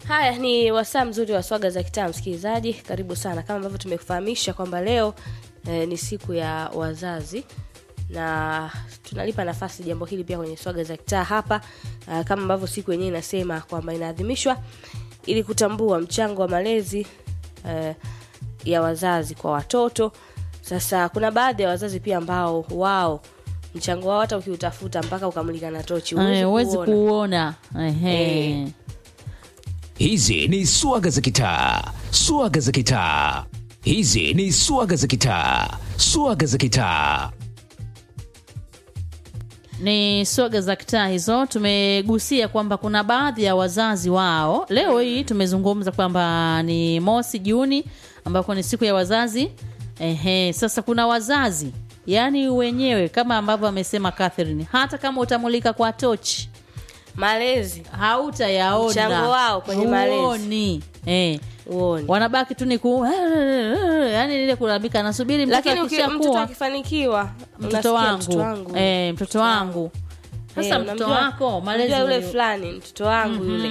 haya ni wasaa mzuri wa swaga za kitaa msikilizaji karibu sana kama ambavyo tumekufahamisha kwamba leo eh, ni siku ya wazazi na tunalipa nafasi jambo hili pia kwenye swaga za kitaa hapa uh, kama ambavyo siku yenyewe inasema kwamba inaadhimishwa ili kutambua mchango wa malezi uh, ya wazazi kwa watoto sasa kuna baadhi ya wazazi pia ambao wao mchango wao hata ukiutafuta mpaka ukamulika na tochi huwezi Eh, huwezi kuona. kuona Ehe. Eh. Hizi ni swaga za kitaa, swaga za kitaa. Hizi ni swaga za kitaa, swaga za kitaa. ni swaga za kitaa hizo tumegusia kwamba kuna baadhi ya wazazi wao leo hii tumezungumza kwamba ni mosi juni ambako ni siku ya wazazi Ehe, sasa kuna wazazi yaani wenyewe kama ambavyo amesema Catherine hata kama utamulika kwa tochi malezi hautayaona Mchango wao kwenye malezi. Huoni. eh. uone wanabaki tu ni ku yani ile kulalamika nasubiri mtoto lakini uki- mtoto akishakuwa akifanikiwa mtoto unasikia wangu, mtoto wangu Eh, mtoto wangu sasa Eh, mtoto unamjua- wako malezi unamjua yule uli- fulani mtoto wangu yule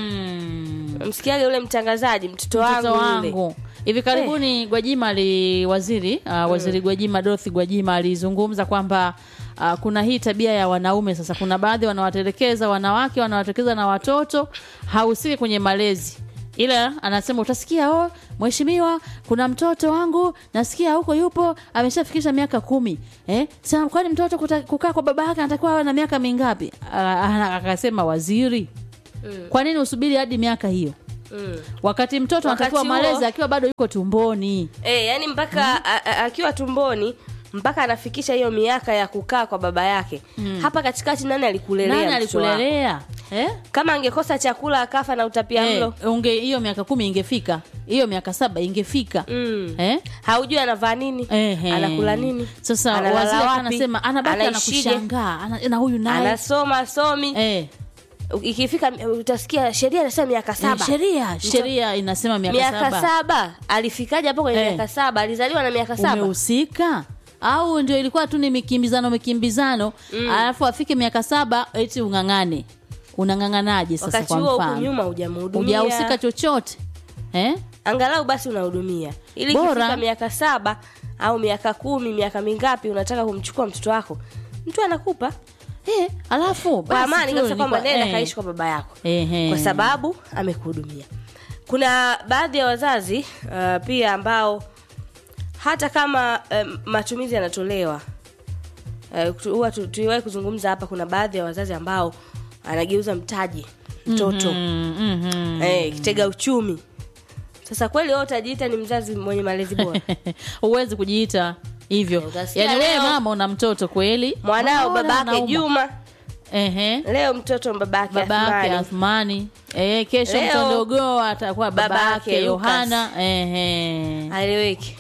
Mm, msikiaga yule mtangazaji mtoto wangu mtoto yule wangu hivi karibuni gwajima ali waziri uh, waziri gwajima dorothy gwajima alizungumza kwamba uh, kuna hii tabia ya wanaume sasa kuna baadhi wanawatelekeza wanawake wanawatelekeza na watoto hahusiki kwenye malezi ila anasema utasikia oh, mheshimiwa kuna mtoto wangu nasikia huko yupo ameshafikisha miaka kumi eh? Sasa kwani mtoto kuta, kukaa kwa baba yake anatakiwa awe na miaka mingapi Ah, ah, akasema waziri kwa nini usubiri hadi miaka hiyo mm. wakati mtoto Wakati anatakiwa huo- malezi akiwa bado yuko tumboni e, yani mpaka a- a- akiwa tumboni mpaka anafikisha hiyo miaka ya kukaa kwa baba yake hapa katikati nani alikulelea nani mtoto wako? alikulelea eh? kama angekosa chakula akafa na utapia Eh, mlo unge hiyo miaka kumi ingefika hiyo miaka saba ingefika mm. eh? haujui anavaa nini Ehe. anakula nini sasa Analala waziri wapi? anasema anabaki Anaishije? anakushangaa ana, na huyu naye anasoma somi eh, ikifika utasikia sheria inasema miaka eh, saba sheria sheria inasema miaka, miaka saba, saba, alifikaje hapo kwenye Eh. miaka saba alizaliwa na miaka saba umehusika au ndio ilikuwa tu ni mikimbizano mikimbizano mm. alafu afike miaka saba eti ung'ang'ane unang'ang'anaje sasa wakati kwa huo huku mfano nyuma hujamhudumia hujahusika chochote eh? angalau basi unahudumia ili Bora. ikifika miaka saba au miaka kumi miaka mingapi unataka kumchukua mtoto wako mtu anakupa Eh, alafu kwa basi amani tu kabisa kwamba nilikuwa- nenda eh, kaishi kwa baba yako ehe. kwa sababu amekuhudumia kuna baadhi ya wazazi uh, pia ambao hata kama um, matumizi yanatolewa uh, tu- huwa tu- tuliwahi kuzungumza hapa kuna baadhi ya wazazi ambao anageuza mtaji mtoto Mm, mhm. eh, kitega uchumi sasa kweli wewe utajiita ni mzazi mwenye malezi bora huwezi kujiita hivyo Utasikia yaani wewe leo- mama una mtoto kweli mwanao Mbona babake anauma? juma Ehe. leo mtoto babake babake Athmani. Athmani eh, kesho Leo- mtondogoa atakuwa Babake babake Lucas. Yohana ehe. aeleweki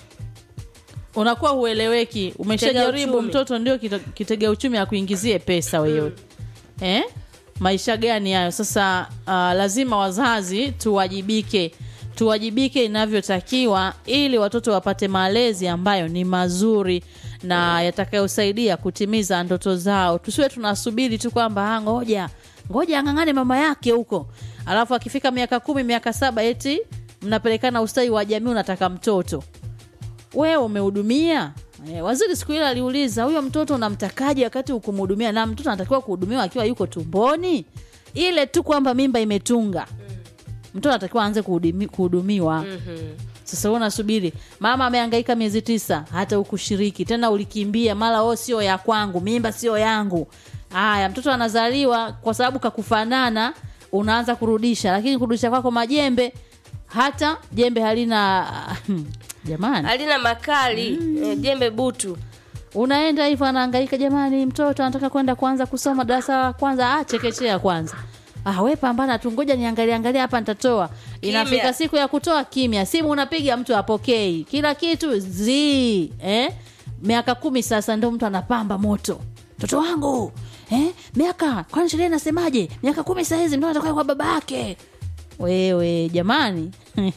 unakuwa hueleweki umeshajaribu uchumi. mtoto ndio kita- kitega uchumi akuingizie pesa wewe eh? maisha gani hayo sasa uh, lazima wazazi tuwajibike tuwajibike inavyotakiwa ili watoto wapate malezi ambayo ni mazuri na yatakayosaidia kutimiza ndoto zao tusiwe tunasubiri tu kwamba "Ah, ngoja ngoja ang'ang'ane mama yake huko alafu akifika miaka kumi miaka saba eti mnapelekana ustawi wa jamii unataka mtoto wewe umehudumia Eh, waziri siku ile aliuliza huyo mtoto unamtakaje wakati ukumhudumia na mtoto anatakiwa kuhudumiwa akiwa yuko tumboni ile tu kwamba mimba imetunga mtoto anatakiwa aanze kuhudumi- kuhudumiwa sasa wewe unasubiri mama amehangaika miezi tisa hata ukushiriki tena ulikimbia mara o sio ya kwangu mimba sio yangu haya mtoto anazaliwa kwa sababu kakufanana unaanza kurudisha lakini kurudisha kwako majembe hata jembe halina jamani alina makali eh, jembe butu unaenda hivyo anahangaika jamani mtoto anataka kwenda kwanza kusoma darasa la kwanza ah chekechea kwanza ah we pambana tu ngoja niangalie angalia hapa nitatoa inafika Kimya. siku ya kutoa kimya simu unapiga mtu apokei kila kitu zi eh? miaka kumi sasa ndo mtu anapamba moto mtoto wangu eh? miaka kwani sheria inasemaje miaka kumi sahizi mtu anatoka kwa baba yake wewe jamani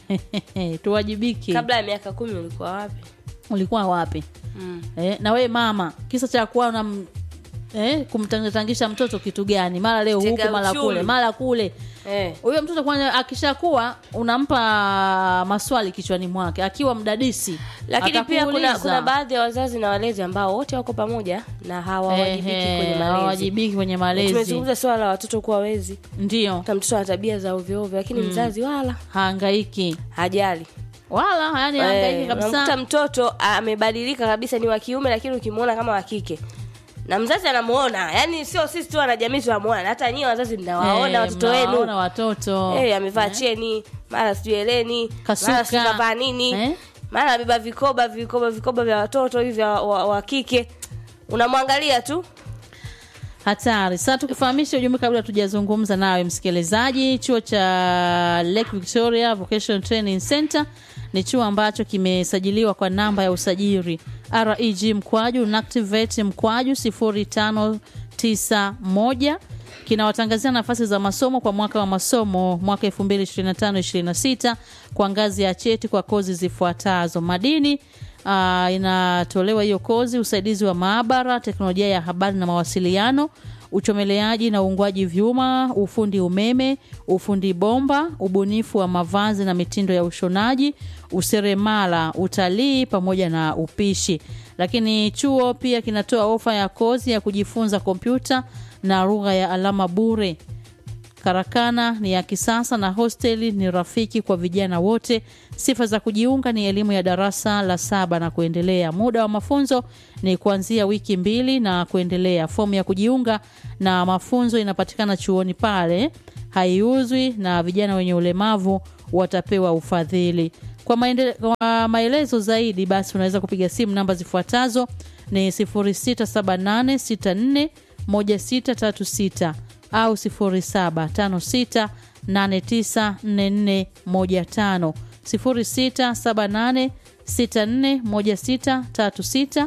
tuwajibike kabla ya miaka kumi ulikuwa wapi ulikuwa wapi mm. eh, na wewe mama kisa cha kuwa na eh, kumtangisha mtoto kitu gani mara leo Tega huku mara uchumi. kule mara kule Eh. huyo mtoto kwanza akishakuwa unampa maswali kichwani mwake akiwa mdadisi lakini pia kuna, atakuuliza. kuna baadhi ya wazazi na walezi ambao wote wako pamoja na hawawajibiki Ehe, kwenye malezi hawawajibiki kwenye malezi tumezungumza swala la watoto kuwa wezi ndio hata mtoto ana tabia za ovyoovyo lakini mzazi wala haangaiki hajali wala yani haangaiki Eh, unamkuta kabisa mtoto amebadilika kabisa ni wa kiume lakini ukimwona kama wa kike na mzazi anamuona yani sio sisi tu wanajamii tunamuona na hata nyie wazazi mnawaona Eh, watoto mnawaona wenu watoto Eh, amevaa cheni mara sijui eleni Kasuka. mara sijui kavaa nini Eh? mara amebeba vikoba vikoba vikoba vya watoto hivi vya wa, wa kike unamwangalia tu hatari sasa tukufahamisha ujumbe kabla tujazungumza nawe msikilizaji chuo cha lake victoria vocational training center ni chuo ambacho kimesajiliwa kwa namba ya usajili reg mkwaju nactivate mkwaju 0591 kinawatangazia nafasi za masomo kwa mwaka wa masomo mwaka 2025-26 kwa ngazi ya cheti kwa kozi zifuatazo madini uh, inatolewa hiyo kozi usaidizi wa maabara teknolojia ya habari na mawasiliano uchomeleaji na uungwaji vyuma ufundi umeme ufundi bomba ubunifu wa mavazi na mitindo ya ushonaji useremala utalii pamoja na upishi lakini chuo pia kinatoa ofa ya kozi ya kujifunza kompyuta na lugha ya alama bure karakana ni ya kisasa na hosteli ni rafiki kwa vijana wote sifa za kujiunga ni elimu ya darasa la saba na kuendelea muda wa mafunzo ni kuanzia wiki mbili na kuendelea fomu ya kujiunga na mafunzo inapatikana chuoni pale haiuzwi na vijana wenye ulemavu watapewa ufadhili kwa, maendele, kwa maelezo zaidi basi unaweza kupiga simu namba zifuatazo ni 067864 1636 au 0756894415 0678641636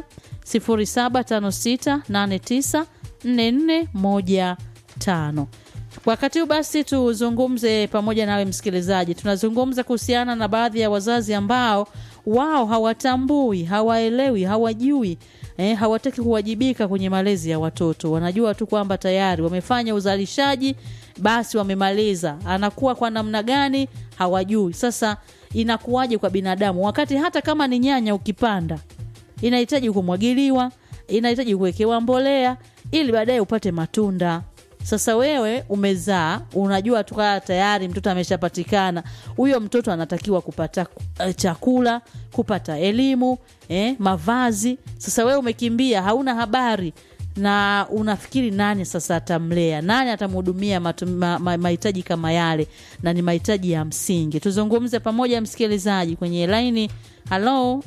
0756894415 wakati huu basi tuzungumze pamoja nawe msikilizaji tunazungumza kuhusiana na baadhi ya wazazi ambao wao hawatambui hawaelewi hawajui eh, hawataki kuwajibika kwenye malezi ya watoto wanajua tu kwamba tayari wamefanya uzalishaji basi wamemaliza anakuwa kwa namna gani hawajui sasa inakuwaje kwa binadamu wakati hata kama ni nyanya ukipanda inahitaji kumwagiliwa inahitaji kuwekewa mbolea ili baadaye upate matunda sasa wewe umezaa unajua tukaa tayari mtoto ameshapatikana huyo mtoto anatakiwa kupata uh, chakula kupata elimu eh, mavazi sasa wewe umekimbia hauna habari na unafikiri nani sasa atamlea nani atamhudumia matu- ma- ma- mahitaji kama yale na ni mahitaji ya msingi tuzungumze pamoja msikilizaji kwenye laini halo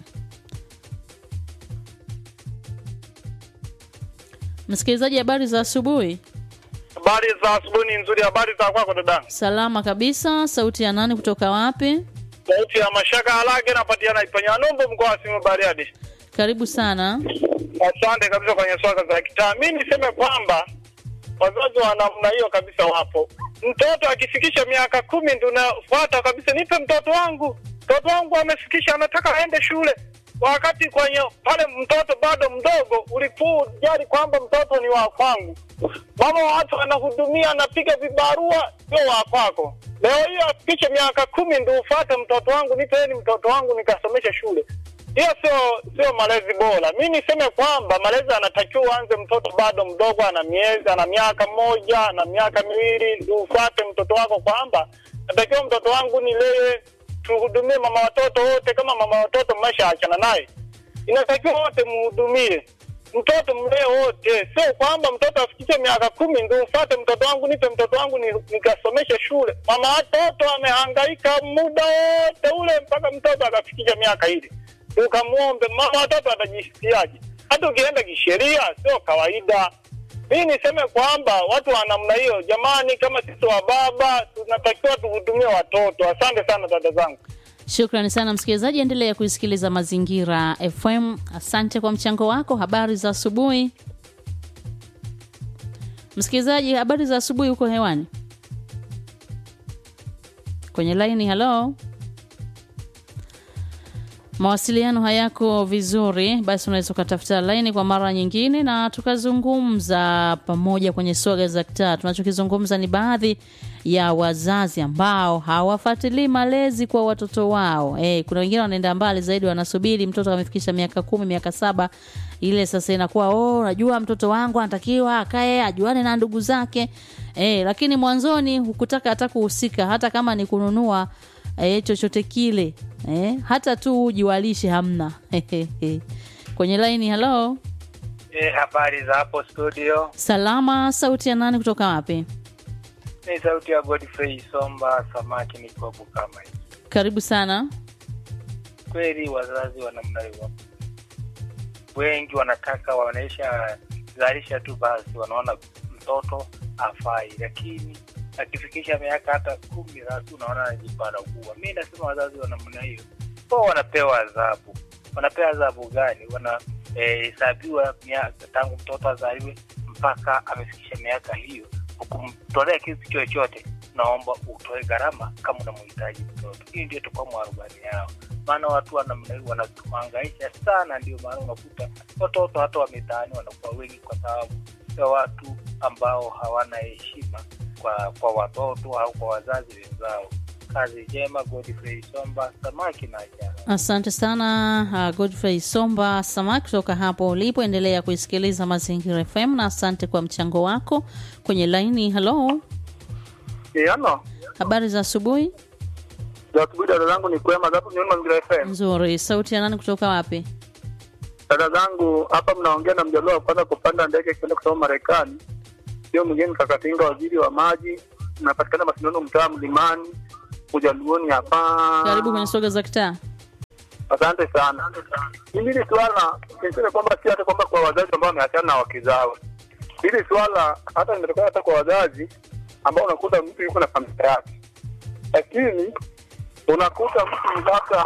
msikilizaji habari za asubuhi Habari za asubuhi ni nzuri. Habari za kwako dada? salama kabisa sauti ya nani kutoka wapi Sauti ya Mashaka Halage napatikana Ipanya Nombo, mkoa wa Simiyu Bariadi. karibu sana Asante kabisa kwenye swala za kitaa. Mi niseme kwamba wazazi wa namna hiyo kabisa wapo. Mtoto akifikisha miaka kumi ndio unafuata kabisa, nipe mtoto wangu, mtoto wangu amefikisha, anataka aende shule, wakati kwenye pale mtoto bado mdogo ulikuwa jali kwamba mtoto ni wa kwangu. Mama wa watu anahudumia, anapiga vibarua, sio wa kwako. Leo hiyo afikishe miaka kumi ndio ufuate mtoto wangu, nipeni mtoto wangu nikasomeshe shule hiyo sio sio malezi bora. Mi niseme kwamba malezi anatakiwa uanze mtoto bado mdogo, ana miezi ana miaka moja ana miaka miwili, ndio ufuate mtoto wako kwamba natakiwa mtoto wangu nilee, tuhudumie mama watoto wote. Kama mama watoto mmeshaachana naye, inatakiwa wote muhudumie mtoto mlee wote, sio kwamba mtoto afikishe miaka kumi ndio ufuate mtoto wangu, nipe mtoto wangu ni, nikasomeshe shule. Mama watoto amehangaika muda wote ule mpaka mtoto akafikisha miaka ile ukamwombe mama watoto atajisikiaje? Hata ukienda kisheria sio kawaida. Mimi niseme kwamba watu wa namna hiyo, jamani, kama sisi wa baba tunatakiwa tuhudumie watoto. Asante sana dada zangu. shukrani sana msikilizaji endelea kuisikiliza mazingira fm asante kwa mchango wako habari za asubuhi msikilizaji habari za asubuhi huko hewani kwenye laini halo mawasiliano hayako vizuri basi unaweza ukatafuta laini kwa mara nyingine na tukazungumza pamoja kwenye swaga za kitaa tunachokizungumza ni baadhi ya wazazi ambao hawafuatilii malezi kwa watoto wao. Eh, kuna wengine wanaenda mbali zaidi, wanasubiri mtoto amefikisha miaka kumi, miaka saba, ile sasa inakuwa oh, najua mtoto wangu anatakiwa akae ajuane na ndugu zake eh, lakini mwanzoni hukutaka hata kuhusika, hata kama ni kununua eh, chochote kile eh, hata tu uji walishe hamna. Kwenye laini, halo, Eh, habari za hapo studio. salama. Sauti ya nani kutoka wapi? Ni sauti ya Godfrey Somba samaki mikopo kama hii. Karibu sana. Kweli wazazi wa namna hiyo wengi wanataka wanaisha zalisha tu basi, wanaona mtoto afai, lakini akifikisha miaka hata kumi sasa unaona anajipanda kuwa. Mi nasema wazazi wa namna hiyo kwa wanapewa adhabu. Wanapewa adhabu gani? Wanahesabiwa miaka tangu mtoto azaliwe mpaka amefikisha miaka hiyo, ukumtolea kitu chochote naomba utoe gharama kama unamhitaji mtoto. Hii ndio tukua mwarubani yao, maana watu wa namna hii wanatuhangaisha sana. Ndio maana unakuta watoto hata wa mitaani wanakuwa wengi kwa sababu ya watu ambao hawana heshima kwa kwa watoto au kwa wazazi wenzao. Kazi njema, Godfrey Somba, samaki na ajara. Asante sana uh, Godfrey Somba Samaki kutoka hapo ulipoendelea kuisikiliza Mazingira FM, na asante kwa mchango wako kwenye laini. Halo, Ano, habari za asubuhi. za asubuhi dada zangu ni kwema zapo nyoni Mazingira FM. Nzuri. Sauti ya nani kutoka wapi? Dada zangu hapa mnaongea na mjaluo wa kwanza kupanda ndege kwenda kusoma Marekani. Sio mwingine Kakatinga, waziri wa maji, napatikana Masindano, mtaa Mlimani, Ujaluoni hapa. Karibu kwenye soga za kitaa. Asante sana. Mimi hili swala niseme kwamba si hata kwamba kwa wazazi ambao wameachana na wake zao. Hili swala hata limetokana hata kwa wazazi ambao unakuta mtu yuko na familia yake, lakini unakuta mtu mpaka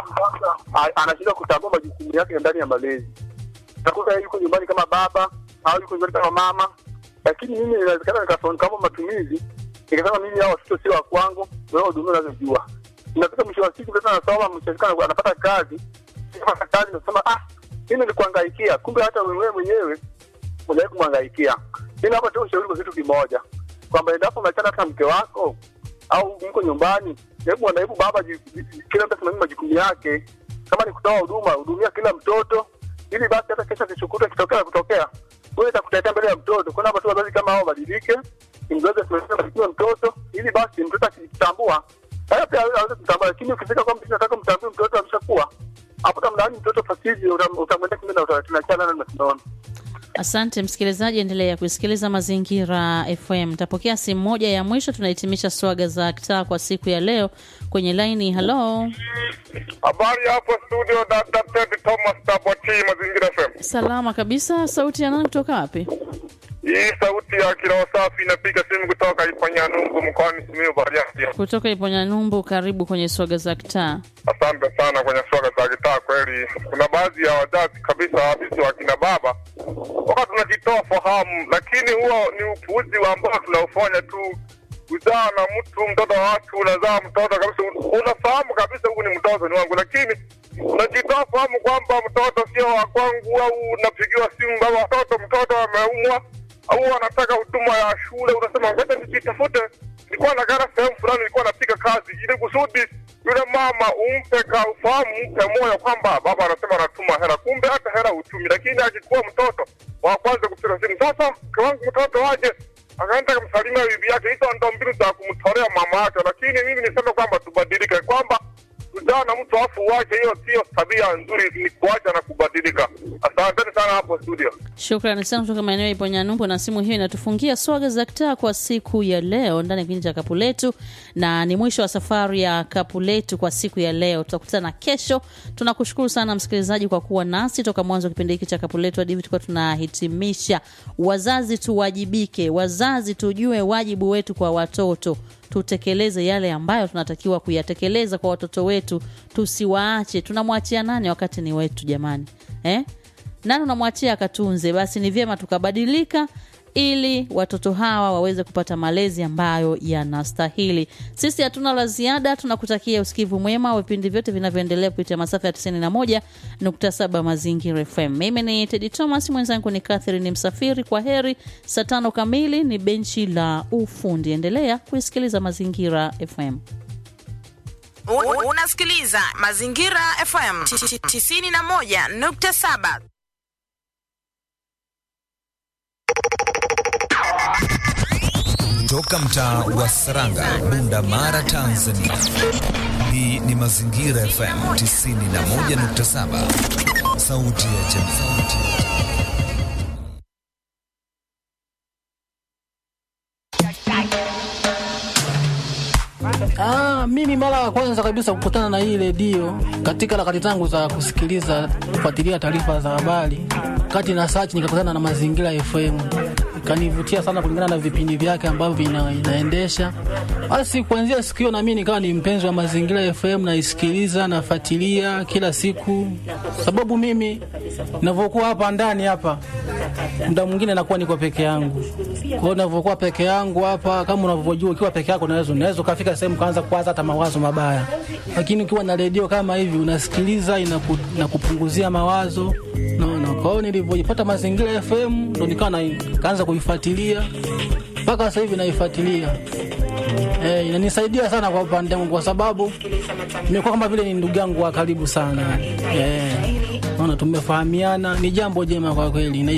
a- anashindwa kutambua majukumu yake ndani ya malezi. Unakuta yeye yuko nyumbani kama baba au yuko nyumbani kama mama, lakini mimi inawezekana nikasoma kama matumizi nikasema mimi hao watoto sio wa kwangu, wewe hudumia unazojua inafika mwisho wa siku mtoto anasoma mshirikana anapata kazi anapata kazi nasema ah mimi nilikuhangaikia kumbe hata wewe mwenyewe unaweza kumhangaikia mimi hapa tu ushauri kwa kitu kimoja kwamba endapo umeachana hata na mke wako au mko nyumbani hebu na hebu baba ji- ji- kila mtu asimamie majukumu yake kama ni kutoa huduma hudumia kila mtoto ili basi hata kesho kishukuta kitokea kutokea wewe itakutetea mbele ya mtoto kuna watu wazazi kama hao wabadilike mzazi asimamie majukumu ya mtoto ili basi mtoto akitambua haya pia aweze kutambua, lakini ukifika kwamba mtu nataka mtambue mtoto ameshakuwa hapo, tamlaani mtoto fasiji, utam- utamwendea kinyume na utaratibu na tunaona Asante msikilizaji, endelea kusikiliza Mazingira FM. Tapokea simu moja ya mwisho, tunahitimisha swaga za kitaa kwa siku ya leo kwenye laini. Halo, Habari hapo studio, Dr. Ted Thomas Taboti, Mazingira FM. salama kabisa. Sauti ya nani kutoka wapi? Hii sauti ya kiroho safi inapiga simu kutoka Ipanyanungu mkoani Simiyu Bariadi. Kutoka Iponyanyumbu. Karibu kwenye swaga za kitaa. Asante sana kwenye swaga za kitaa. Kweli kuna baadhi ya wazazi kabisa habisi wa kina baba waka tunajitoa fahamu, lakini huo ni upuuzi wa ambao tunaufanya tu kuzaa na mtu mtoto wa watu, unazaa mtoto kabisa, unafahamu kabisa huyu ni mtoto ni wangu, lakini unajitoa fahamu kwamba mtoto sio wa kwangu, au unapigiwa simu baba, watoto mtoto ameumwa au anataka huduma ya shule, unasema ngoja nijitafute, nilikuwa nakaa sehemu fulani, nilikuwa napiga kazi, ili kusudi yule mama umpe ka ufahamu, umpe moyo kwamba baba anasema anatuma hela, kumbe hata hela hutumi. Lakini akikuwa mtoto wa kwanza kupiga simu, sasa mke wangu mtoto waje, akaenda kumsalimia bibi yake, hizo ndo mbinu za kumtolea mama yake. Lakini mimi niseme kwamba tubadilike, kwamba kuzaa na mtu afu uache, hiyo sio tabia nzuri, ni kuacha na kubadilika. Asanteni sana hapo studio. Shukrani sana kutoka maeneo ya Iponyanyumbu, na simu hiyo inatufungia swaga za kitaa kwa siku ya leo ndani ya kipindi cha kapu letu, na ni mwisho wa safari ya kapu letu kwa siku ya leo. Tutakutana kesho. Tunakushukuru sana msikilizaji kwa kuwa nasi toka mwanzo wa kipindi hiki cha kapu letu hadi hivi tulikuwa tunahitimisha. Wazazi tuwajibike, wazazi tujue wajibu wetu kwa watoto tutekeleze yale ambayo tunatakiwa kuyatekeleza kwa watoto wetu, tusiwaache. Tunamwachia nani wakati ni wetu jamani eh? nani unamwachia akatunze? Basi ni vyema tukabadilika ili watoto hawa waweze kupata malezi ambayo yanastahili. Sisi hatuna la ziada, tunakutakia usikivu mwema wa vipindi vyote vinavyoendelea kupitia masafa ya 91.7 Mazingira FM. Mimi ni Tedi Thomas, mwenzangu ni Catherine Msafiri. Kwa heri. Saa tano kamili ni benchi la ufundi. Endelea kuisikiliza Mazingira FM. Un- Unasikiliza Mazingira FM 91.7. Toka mtaa wa Saranga, Bunda Mara, Tanzania. Hii ni Mazingira FM 91.7, sauti ya jamii. Ah, mimi mara ya kwanza kabisa kukutana na hii redio katika harakati zangu za kusikiliza kufuatilia taarifa za habari, kati na search nikakutana na Mazingira FM, ikanivutia sana kulingana na vipindi vyake ambavyo vina, inaendesha. Basi kuanzia siku hiyo na mimi nikawa ni mpenzi wa Mazingira FM, naisikiliza nafuatilia kila siku, sababu mimi ninavyokuwa hapa ndani hapa muda mwingine nakuwa niko peke yangu. Kwa hiyo ninavyokuwa peke yangu hapa, kama unavyojua, ukiwa peke yako unaweza unaweza ukafika sehemu kaanza kuwaza hata mawazo mabaya, lakini ukiwa na redio kama hivi unasikiliza, inaku, inakupunguzia mawazo naona. Kwa hiyo nilivyojipata Mazingira FM ndo nikawa na kaanza kuifuatilia mpaka sasa hivi naifuatilia. Eh, inanisaidia sana kwa upande wangu kwa sababu nimekuwa kama vile ni ndugu yangu wa karibu sana. Eh, naona tumefahamiana, ni jambo jema kwa kweli.